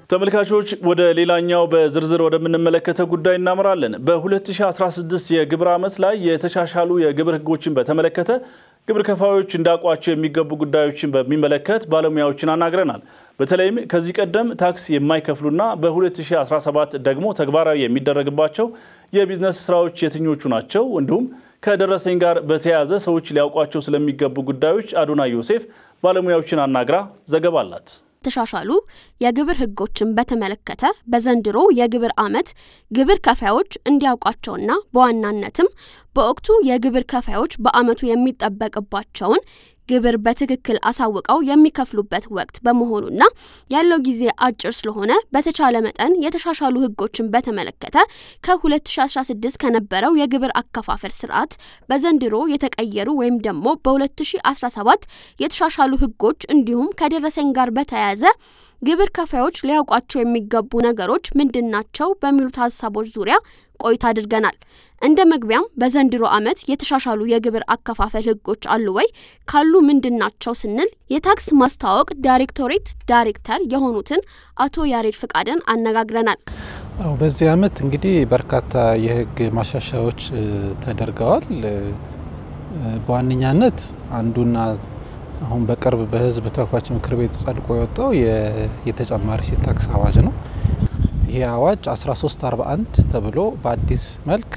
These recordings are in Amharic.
ተመልካቾች ወደ ሌላኛው በዝርዝር ወደምንመለከተው ጉዳይ እናምራለን። በ2016 የግብር ዓመት ላይ የተሻሻሉ የግብር ሕጎችን በተመለከተ ግብር ከፋዮች እንዳውቋቸው የሚገቡ ጉዳዮችን በሚመለከት ባለሙያዎችን አናግረናል። በተለይም ከዚህ ቀደም ታክስ የማይከፍሉና በ2017 ደግሞ ተግባራዊ የሚደረግባቸው የቢዝነስ ስራዎች የትኞቹ ናቸው? እንዲሁም ከደረሰኝ ጋር በተያያዘ ሰዎች ሊያውቋቸው ስለሚገቡ ጉዳዮች አዶናይ ዮሴፍ ባለሙያዎችን አናግራ ዘገባ አላት። የተሻሻሉ የግብር ህጎችን በተመለከተ በዘንድሮ የግብር ዓመት ግብር ከፋዮች እንዲያውቋቸውና በዋናነትም በወቅቱ የግብር ከፋዮች በዓመቱ የሚጠበቅባቸውን ግብር በትክክል አሳውቀው የሚከፍሉበት ወቅት በመሆኑና ያለው ጊዜ አጭር ስለሆነ በተቻለ መጠን የተሻሻሉ ህጎችን በተመለከተ ከ2016 ከነበረው የግብር አከፋፈል ስርዓት በዘንድሮ የተቀየሩ ወይም ደግሞ በ2017 የተሻሻሉ ህጎች እንዲሁም ከደረሰኝ ጋር በተያያዘ ግብር ከፋዮች ሊያውቋቸው የሚገቡ ነገሮች ምንድን ናቸው በሚሉት ሀሳቦች ዙሪያ ቆይታ አድርገናል። እንደ መግቢያም በዘንድሮ ዓመት የተሻሻሉ የግብር አከፋፈል ህጎች አሉ ወይ? ካሉ ምንድን ናቸው ስንል የታክስ ማስተዋወቅ ዳይሬክቶሬት ዳይሬክተር የሆኑትን አቶ ያሬድ ፍቃድን አነጋግረናል። አዎ በዚህ ዓመት እንግዲህ በርካታ የህግ ማሻሻያዎች ተደርገዋል። በዋነኛነት አንዱና አሁን በቅርብ በህዝብ ተወካዮች ምክር ቤት ጸድቆ የወጣው የተጨማሪ እሴት ታክስ አዋጅ ነው። ይሄ አዋጅ 1341 ተብሎ በአዲስ መልክ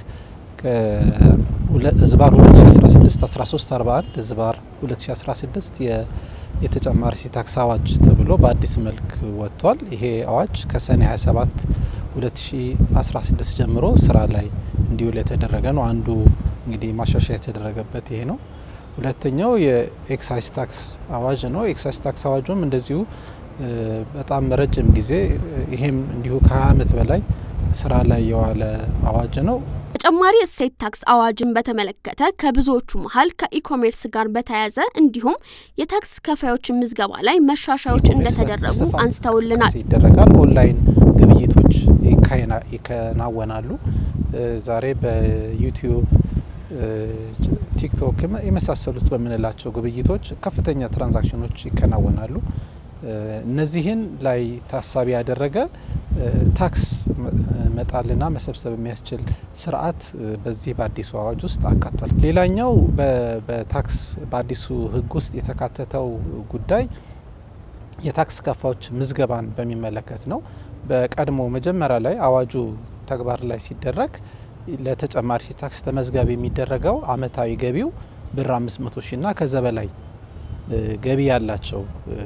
ዝባር 2016 1341 ዝባር 2016 የተጨማሪ እሴት ታክስ አዋጅ ተብሎ በአዲስ መልክ ወጥቷል። ይሄ አዋጅ ከሰኔ 27 2016 ጀምሮ ስራ ላይ እንዲውል የተደረገ ነው። አንዱ እንግዲህ ማሻሻያ የተደረገበት ይሄ ነው። ሁለተኛው የኤክሳይዝ ታክስ አዋጅ ነው። ኤክሳይዝ ታክስ አዋጁም እንደዚሁ በጣም ረጅም ጊዜ ይሄም እንዲሁ ከ20 ዓመት በላይ ስራ ላይ የዋለ አዋጅ ነው። ተጨማሪ እሴት ታክስ አዋጅን በተመለከተ ከብዙዎቹ መሀል ከኢኮሜርስ ጋር በተያያዘ እንዲሁም የታክስ ከፋዮችን ምዝገባ ላይ መሻሻዮች እንደተደረጉ አንስተውልናል። ይደረጋል። ኦንላይን ግብይቶች ይከናወናሉ። ዛሬ በዩቲዩብ ቲክቶክ የመሳሰሉት በምንላቸው ግብይቶች ከፍተኛ ትራንዛክሽኖች ይከናወናሉ። እነዚህን ላይ ታሳቢ ያደረገ ታክስ መጣልና መሰብሰብ የሚያስችል ስርዓት በዚህ በአዲሱ አዋጅ ውስጥ አካቷል። ሌላኛው በታክስ በአዲሱ ሕግ ውስጥ የተካተተው ጉዳይ የታክስ ከፋዮች ምዝገባን በሚመለከት ነው። በቀድሞ መጀመሪያ ላይ አዋጁ ተግባር ላይ ሲደረግ ለተጨማሪ እሴት ታክስ ተመዝጋቢ የሚደረገው አመታዊ ገቢው ብር 500 ሺ እና ከዛ በላይ ገቢ ያላቸው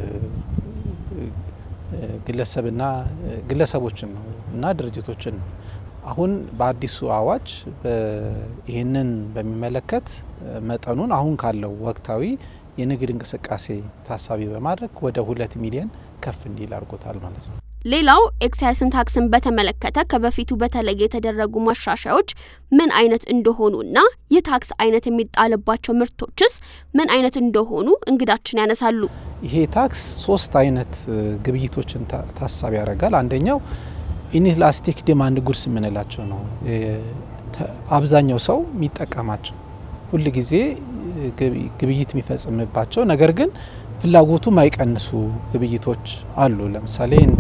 ግለሰብና ግለሰቦችን ነው እና ድርጅቶችን ነው። አሁን በአዲሱ አዋጅ ይህንን በሚመለከት መጠኑን አሁን ካለው ወቅታዊ የንግድ እንቅስቃሴ ታሳቢ በማድረግ ወደ ሁለት ሚሊዮን ከፍ እንዲል አድርጎታል ማለት ነው። ሌላው ኤክሳይስን ታክስን በተመለከተ ከበፊቱ በተለየ የተደረጉ ማሻሻያዎች ምን አይነት እንደሆኑና ይህ ታክስ አይነት የሚጣልባቸው ምርቶችስ ምን አይነት እንደሆኑ እንግዳችን ያነሳሉ። ይሄ ታክስ ሶስት አይነት ግብይቶችን ታሳቢ ያደርጋል። አንደኛው ኢንላስቲክ ዲማንድ ጉድስ የምንላቸው ነው። አብዛኛው ሰው የሚጠቀማቸው ሁል ጊዜ ግብይት የሚፈጽምባቸው ነገር ግን ፍላጎቱ ማይቀንሱ ግብይቶች አሉ። ለምሳሌ እንደ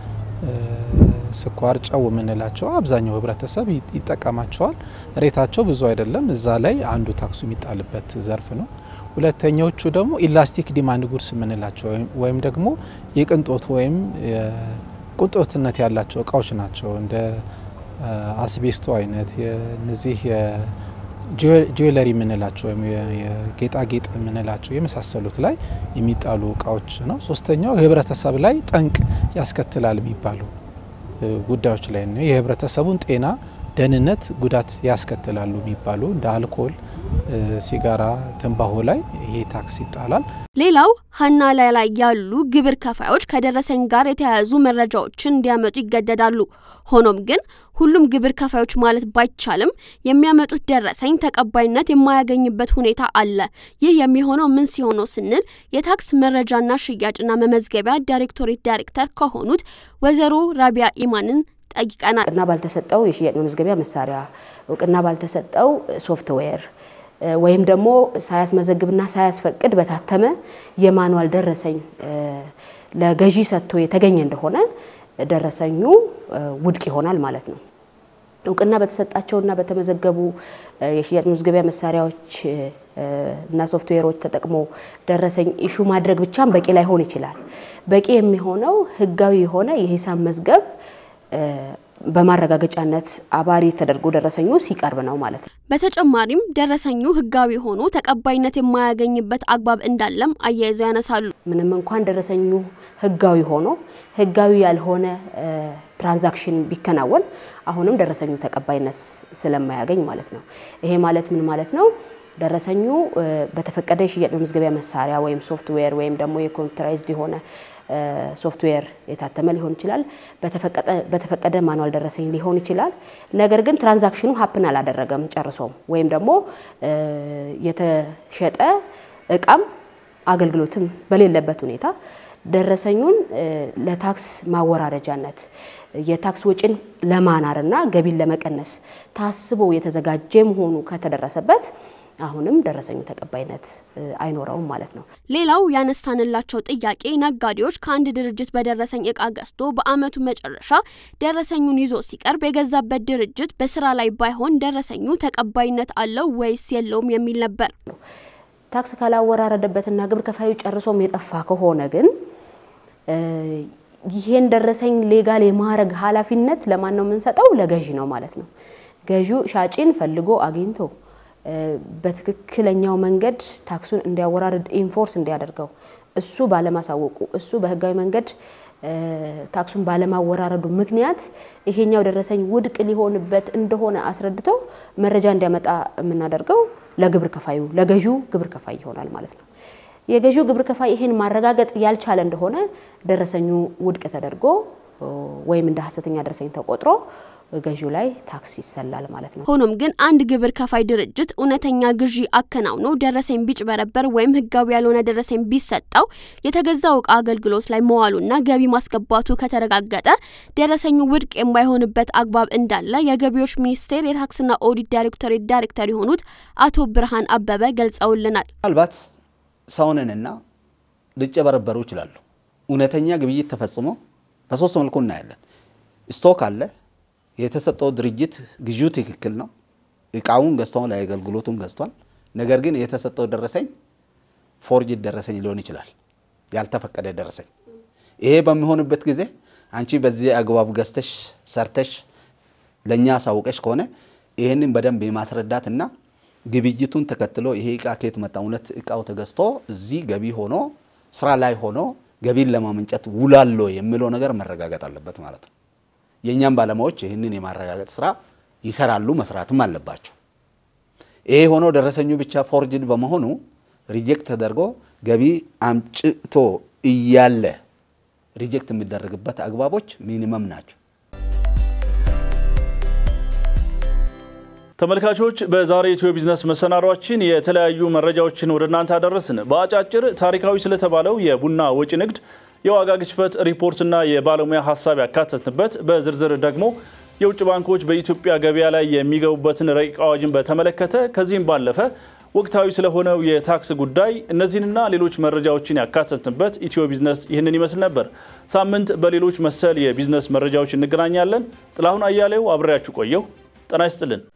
ስኳር፣ ጨው የምንላቸው አብዛኛው ህብረተሰብ ይጠቀማቸዋል። ሬታቸው ብዙ አይደለም። እዛ ላይ አንዱ ታክሱ የሚጣልበት ዘርፍ ነው። ሁለተኛዎቹ ደግሞ ኢላስቲክ ዲማንድ ጉድስ የምንላቸው ወይም ደግሞ የቅንጦት ወይም ቁንጦትነት ያላቸው እቃዎች ናቸው። እንደ አስቤስቶ አይነት እነዚህ ጁዌለሪ የምንላቸው ወይም የጌጣጌጥ የምንላቸው የመሳሰሉት ላይ የሚጣሉ እቃዎች ነው። ሶስተኛው የህብረተሰብ ላይ ጠንቅ ያስከትላል የሚባሉ ጉዳዮች ላይ ነው። የህብረተሰቡን ጤና፣ ደህንነት ጉዳት ያስከትላሉ የሚባሉ እንደ አልኮል፣ ሲጋራ፣ ትንባሆ ላይ ይሄ ታክስ ይጣላል። ሌላው ሀና ላይ ላይ ያሉ ግብር ከፋዮች ከደረሰኝ ጋር የተያያዙ መረጃዎችን እንዲያመጡ ይገደዳሉ። ሆኖም ግን ሁሉም ግብር ከፋዮች ማለት ባይቻልም የሚያመጡት ደረሰኝ ተቀባይነት የማያገኝበት ሁኔታ አለ። ይህ የሚሆነው ምን ሲሆን ነው ስንል የታክስ መረጃና ሽያጭና መመዝገቢያ ዳይሬክቶሬት ዳይሬክተር ከሆኑት ወይዘሮ ራቢያ ኢማንን ጠይቀናል። እውቅና ባልተሰጠው የሽያጭ መመዝገቢያ መሳሪያ፣ እውቅና ባልተሰጠው ሶፍትዌር ወይም ደግሞ ሳያስመዘግብና ሳያስፈቅድ በታተመ የማኑዋል ደረሰኝ ለገዢ ሰጥቶ የተገኘ እንደሆነ ደረሰኙ ውድቅ ይሆናል ማለት ነው። እውቅና በተሰጣቸውና በተመዘገቡ የሽያጭ መመዝገቢያ መሳሪያዎች እና ሶፍትዌሮች ተጠቅሞ ደረሰኝ ኢሹ ማድረግ ብቻም በቂ ላይሆን ይችላል። በቂ የሚሆነው ህጋዊ የሆነ የሂሳብ መዝገብ በማረጋገጫነት አባሪ ተደርጎ ደረሰኙ ሲቀርብ ነው ማለት ነው። በተጨማሪም ደረሰኙ ህጋዊ ሆኖ ተቀባይነት የማያገኝበት አግባብ እንዳለም አያይዘው ያነሳሉ። ምንም እንኳን ደረሰኙ ህጋዊ ሆኖ ህጋዊ ያልሆነ ትራንዛክሽን ቢከናወን አሁንም ደረሰኙ ተቀባይነት ስለማያገኝ ማለት ነው። ይሄ ማለት ምን ማለት ነው? ደረሰኙ በተፈቀደ የሽያጭ መመዝገቢያ መሳሪያ ወይም ሶፍትዌር ወይም ደግሞ የኮምፒውተራይዝድ የሆነ ሶፍትዌር የታተመ ሊሆን ይችላል። በተፈቀደ ማኑዋል ደረሰኝ ሊሆን ይችላል። ነገር ግን ትራንዛክሽኑ ሀፕን አላደረገም ጨርሶም ወይም ደግሞ የተሸጠ እቃም አገልግሎትም በሌለበት ሁኔታ ደረሰኙን ለታክስ ማወራረጃነት የታክስ ወጪን ለማናርና ገቢን ለመቀነስ ታስቦ የተዘጋጀ መሆኑ ከተደረሰበት አሁንም ደረሰኙ ተቀባይነት አይኖረውም ማለት ነው። ሌላው ያነሳንላቸው ጥያቄ ነጋዴዎች ከአንድ ድርጅት በደረሰኝ እቃ ገዝቶ በዓመቱ መጨረሻ ደረሰኙን ይዞ ሲቀርብ የገዛበት ድርጅት በስራ ላይ ባይሆን ደረሰኙ ተቀባይነት አለው ወይስ የለውም የሚል ነበር። ታክስ ካላወራረደበትና ግብር ከፋዩ ጨርሶም የጠፋ ከሆነ ግን ይሄን ደረሰኝ ሌጋል የማድረግ ኃላፊነት ለማን ነው የምንሰጠው? ለገዢ ነው ማለት ነው። ገዢው ሻጭን ፈልጎ አግኝቶ በትክክለኛው መንገድ ታክሱን እንዲያወራርድ ኢንፎርስ እንዲያደርገው እሱ ባለማሳወቁ እሱ በህጋዊ መንገድ ታክሱን ባለማወራረዱ ምክንያት ይሄኛው ደረሰኝ ውድቅ ሊሆንበት እንደሆነ አስረድቶ መረጃ እንዲያመጣ የምናደርገው ለግብር ከፋዩ ለገዢው ግብር ከፋይ ይሆናል ማለት ነው። የገዢው ግብር ከፋይ ይሄን ማረጋገጥ ያልቻለ እንደሆነ ደረሰኙ ውድቅ ተደርጎ ወይም እንደ ሀሰተኛ ደረሰኝ ተቆጥሮ ገዢው ላይ ታክስ ይሰላል ማለት ነው። ሆኖም ግን አንድ ግብር ከፋይ ድርጅት እውነተኛ ግዢ አከናውኖ ደረሰኝ ቢጭበረበር ወይም ህጋዊ ያልሆነ ደረሰኝ ቢሰጠው የተገዛው እቃ አገልግሎት ላይ መዋሉና ገቢ ማስገባቱ ከተረጋገጠ ደረሰኙ ውድቅ የማይሆንበት አግባብ እንዳለ የገቢዎች ሚኒስቴር የታክስና ኦዲት ዳይሬክቶሬት ዳይሬክተር የሆኑት አቶ ብርሃን አበበ ገልጸውልናል። ምናልባት ሰውንንና ሊጨበረበሩ ይችላሉ። እውነተኛ ግብይት ተፈጽሞ በሶስት መልኩ እናያለን። ስቶክ አለ የተሰጠው ድርጅት ግዢው ትክክል ነው። እቃውን ገዝተው ላይ አገልግሎቱን ገዝቷል። ነገር ግን የተሰጠው ደረሰኝ ፎርጅድ ደረሰኝ ሊሆን ይችላል፣ ያልተፈቀደ ደረሰኝ። ይሄ በሚሆንበት ጊዜ አንቺ በዚህ አግባብ ገዝተሽ ሰርተሽ ለእኛ አሳውቀሽ ከሆነ ይህንን በደንብ የማስረዳትና ግብይቱን ተከትሎ ይሄ እቃ ከየት መጣ፣ እውነት እቃው ተገዝቶ እዚህ ገቢ ሆኖ ስራ ላይ ሆኖ ገቢን ለማመንጨት ውላሎ የሚለው ነገር መረጋገጥ አለበት ማለት ነው። የእኛም ባለሙያዎች ይህንን የማረጋገጥ ስራ ይሰራሉ፣ መስራትም አለባቸው። ይሄ ሆኖ ደረሰኙ ብቻ ፎርጅድ በመሆኑ ሪጀክት ተደርጎ ገቢ አምጭቶ እያለ ሪጀክት የሚደረግበት አግባቦች ሚኒመም ናቸው። ተመልካቾች በዛሬ ኢትዮ ቢዝነስ መሰናዷችን የተለያዩ መረጃዎችን ወደ እናንተ አደረስን። በአጫጭር ታሪካዊ ስለተባለው የቡና ወጪ ንግድ የዋጋ ግሽበት ሪፖርትና የባለሙያ ሀሳብ ያካተትንበት፣ በዝርዝር ደግሞ የውጭ ባንኮች በኢትዮጵያ ገበያ ላይ የሚገቡበትን ረቂቅ አዋጅን በተመለከተ ከዚህም ባለፈ ወቅታዊ ስለሆነው የታክስ ጉዳይ እነዚህንና ሌሎች መረጃዎችን ያካተትንበት ኢትዮ ቢዝነስ ይህንን ይመስል ነበር። ሳምንት በሌሎች መሰል የቢዝነስ መረጃዎች እንገናኛለን። ጥላሁን አያሌው አብሬያችሁ ቆየው። ጤና ይስጥልን።